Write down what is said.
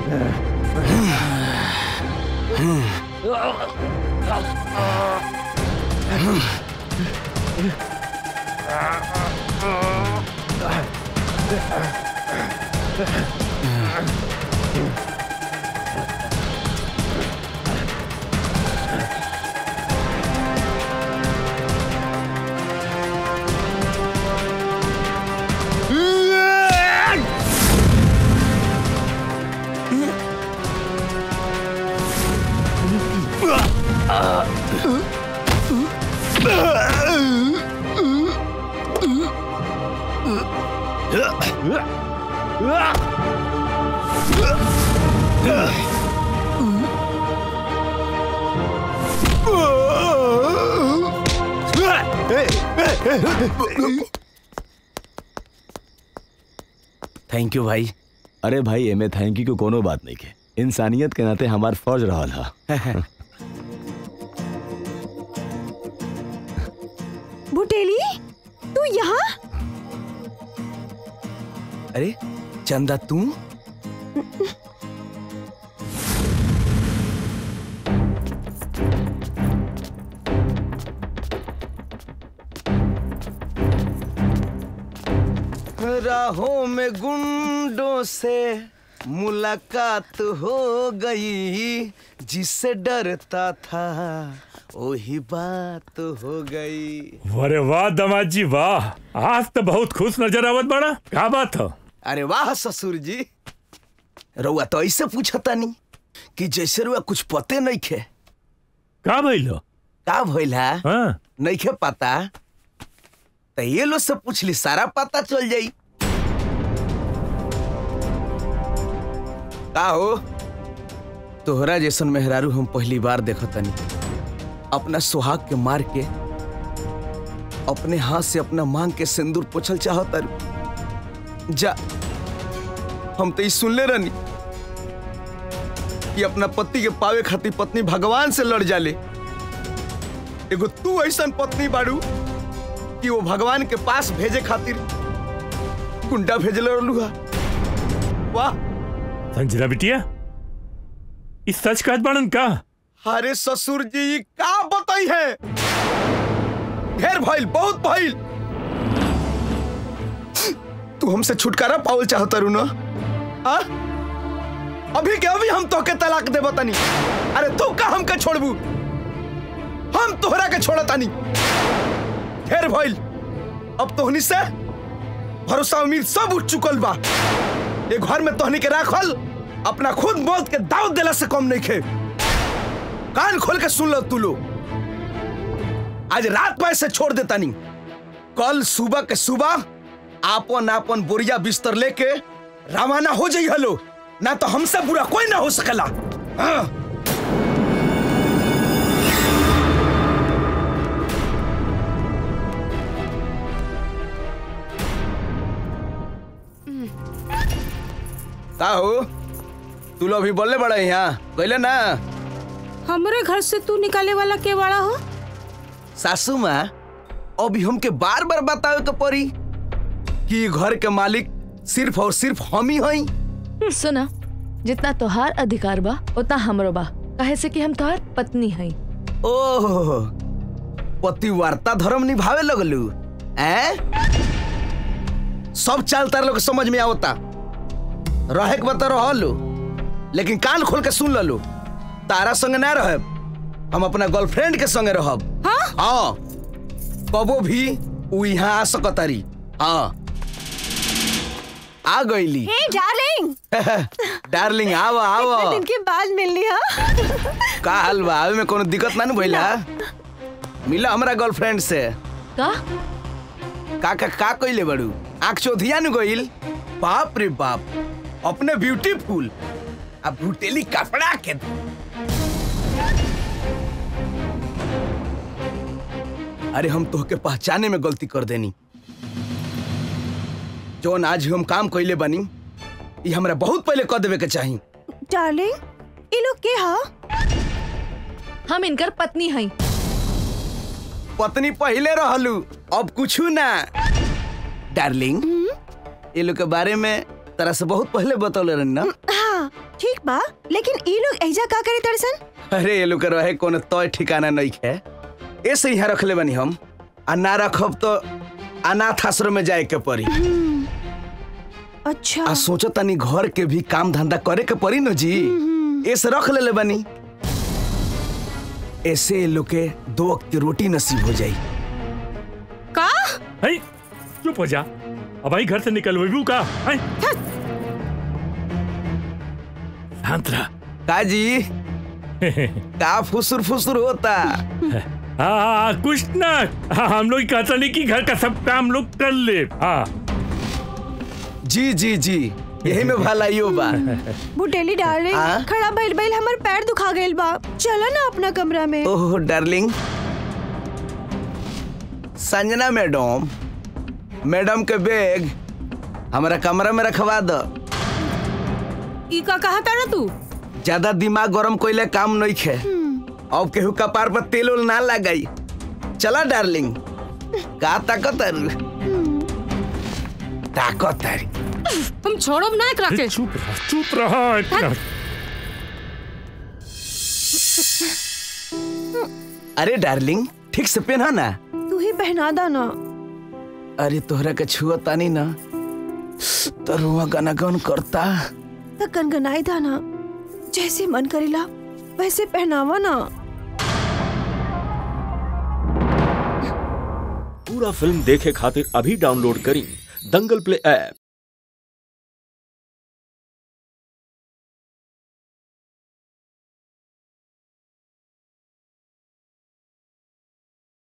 Thank you भाई अरे भाई एमे थैंक यू को कोनो बात नहीं के इंसानियत के नाते हमार फर्ज रहल हा बुटेली तू यहाँ अरे चंदा तू राहों में गुंडों से मुलाकात हो गई जिससे डरता था वही बात हो गई अरे वाह दमाद जी वाह आज तो बहुत खुश नजर आवत बड़ा क्या बात हो अरे वाह ससुर जी रउआ तो ऐसे पूछता नहीं कि जैसे रुआ कुछ पते नहीं खे का भइलो का भइल है हाँ नहीं खे पता तो ये लोग से पूछ ली सारा पता चल जाई का हो तोहरा जैसन मेहरारू हम पहली बार देखतनी अपना सुहाग के मार के अपने हाथ से अपना मांग के सिंदूर पोछल चाहत जा हम तो ई सुनले रहनी कि अपना पति के पावे खातिर पत्नी भगवान से लड़ जाले एगो तू ऐसन पत्नी बाड़ू कि वो भगवान के पास भेजे खातिर कुंडा भेजल रहलू हा वाह संजना बिटिया इस सच कहत बाड़न का अरे ससुर जी ई का बताई है ढेर भइल बहुत भइल तू हमसे छुटकारा पावल चाहता रू ना आ? अभी के अभी हम तोके तलाक दे बतानी अरे तू का हमके छोड़बू हम तोहरा के छोड़तानी ढेर भइल अब तोहनी से भरोसा उम्मीद सब उठ चुकल बा ये घर में तोहनी के राखल अपना खुद मौत के दाव देला से कम नहीं खे कान खोल के सुन लो तू लोग आज रात में से छोड़ देता नहीं कल सुबह के सुबह आपन आपन बोरिया बिस्तर लेके रवाना हो जाई हलो ना तो हमसे बुरा कोई ना हो सकला हाँ। का हो तू लोग अभी बोलले बड़ा यहाँ कहले ना हमरे घर से तू निकाले वाला के वाला हो सासू माँ अभी हमके बार बार बतावे के पड़ी कि घर के मालिक सिर्फ और सिर्फ हम ही हई सुना जितना तोहार अधिकार बा उतना हमरो बा काहे से कि हम तोहार पत्नी हई ओह पतिवार्ता धर्म निभावे लगलू हैं सब चाल तार लोग समझ में आवता रहे के बता रहलो लेकिन कान खोल के सुन ललो तारा संग ना रहब हम अपना गर्लफ्रेंड के संगे रहब हाँ हाँ कबो भी उ यहाँ आ सकतारी हाँ आ गईली हे डार्लिंग डार्लिंग आव इतने आव दिन के बाद मिलनी हा का हाल बा आवे में कोनो दिक्कत ना न भइला मिला हमरा गर्लफ्रेंड से का का का का कइले बड़ू आंख चौधिया न गइल बाप रे बाप अपने ब्यूटीफुल अब भुटेली कपड़ा के अरे हम तोहके पहचाने में गलती कर देनी जौन आज हम काम कइले बानी ई हमरा बहुत पहले कर देवे के चाही डार्लिंग ये लोग के हा हम इनकर पत्नी हई पत्नी पहले रहलू अब कुछ ना डार्लिंग ये लोग के बारे में तरह से बहुत पहले बतौले रहनी ना हाँ हाँ ठीक बा लेकिन ई लोग ऐजा का करे तरसन अरे ये लोग रहे कोनो तय ठिकाना नहीं है ऐसे यहाँ रख ले बनी हम आ ना रखब तो अनाथ आश्रम में जाए के पड़ी अच्छा आ सोचो तनी घर के भी काम धंधा करे के पड़ी न जी ऐसे रख ले ले बनी ऐसे ये लोग के दो वक्त की रोटी नसीब हो जाई का है चुप हो जा अब आई घर से निकल वही का है शांत रह का जी का फुसुर फुसुर होता हाँ कुछ ना हाँ, हम लोग कहता नहीं कि घर का सब काम लोग कर ले हाँ जी जी जी यही में भलाइयो बा बुटेली डार्लिंग हाँ? खड़ा भइल भइल हमर पैर दुखा गइल बा चला ना अपना कमरा में oh darling Sanjana madam madam के बैग हमारा कमरा में रखवा दो ई का कहा तारा तू ज्यादा दिमाग गरम कोइले काम नहीं खे अब केहू कपार पर तेल उल ना लगाई चला डार्लिंग का ताकत ताकत हम छोड़ब ना एकरा के चुप रह चुप रह इतना अरे डार्लिंग ठीक से पहना ना तू ही पहना दा ना अरे तोहरा के छुआ तानी ना तो रुआ गाना गन करता त कनकनाई था ना जैसे मन करेला वैसे पहनावा ना पूरा फिल्म देखे खातिर अभी डाउनलोड करी दंगल प्ले ऐप